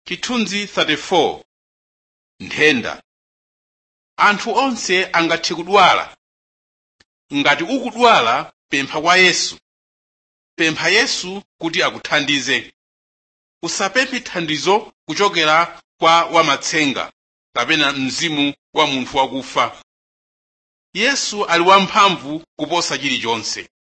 chithunzi 34 nthenda anthu onse angathe kudwala ngati ukudwala pempha kwa yesu pempha yesu kuti akuthandize usapemphe thandizo kuchokera kwa wamatsenga kapena mzimu wa munthu wakufa yesu ali wamphamvu kuposa chilichonse